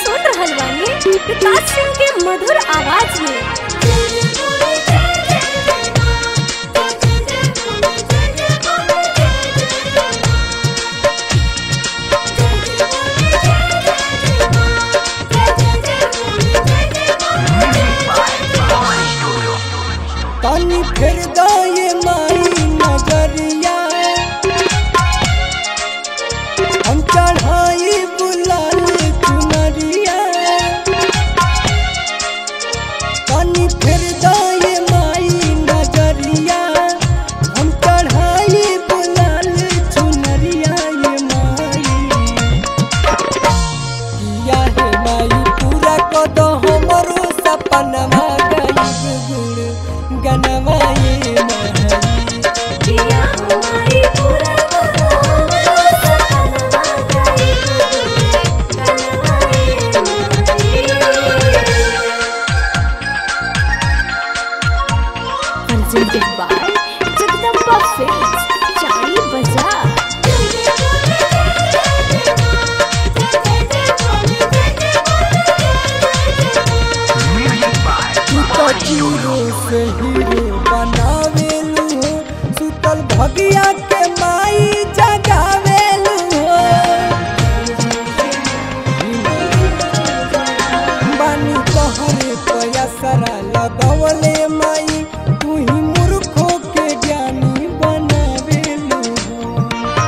सुन रहल बानी विकास सिंह के मधुर आवाज में तनी फिर ये माई नगरिया हम चढ़ाई बुलाल चुनरिया तनी फिर ये माई नगरिया हम चढ़ाई बुलाल चुनरिया ये माई किया है माई पूरा कद हमरो सपनमा गई गुड़ गनवा ये माई presented by Jagdamba Films, Chari Bazaar. Hero से हीरो बनावेलू हो सुतल भगिया के माई जगावेलू हो बानी तोहरे पयसरा लगवले माई तू ही मूर्खों के ज्ञानी बनावेलू हो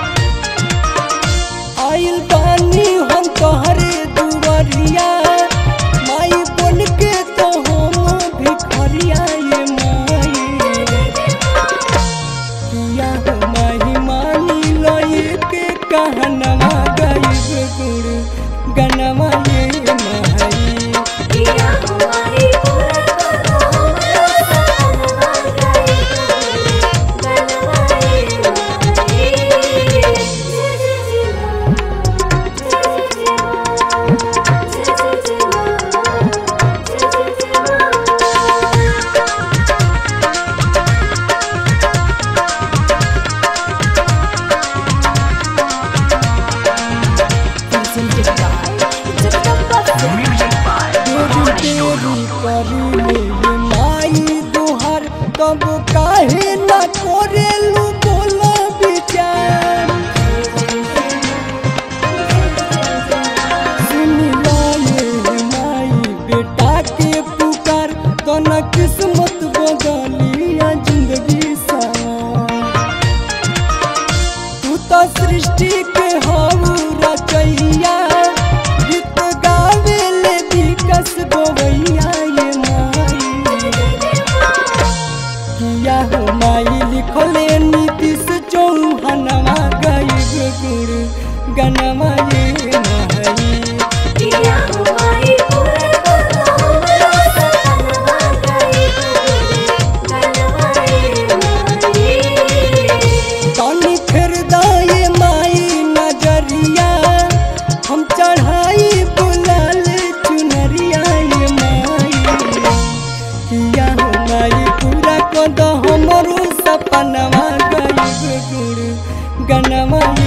आइल बानी हम तोहरे दुवरिया माई बन के तो हम भिखरिया ये माई किया हो माही मानी लई के कहनवा गई गुड़ गनवा ये माई Presented by Jagdamba Films. देरी देरी करिले ये माई दुहर तब काहे न करेलू बोल विचार सुनी लाए माई बेटा के पुकार तो न किस्मत बदलिया जिंदगी सवार तू तो सृष्टि के हऊ रचैया गीत गावे ले विकस गोवैया ये माई किया हो माई लिखले नीतीश चौहानवा गई गुड़ गनवा ये माई तनी फिर दाए माई नजरिया हम चढ़ाई बुलाल चुनरिया ये माई किया हो माई पूरा कद हमरो सपनवा गई गुड़ गनवा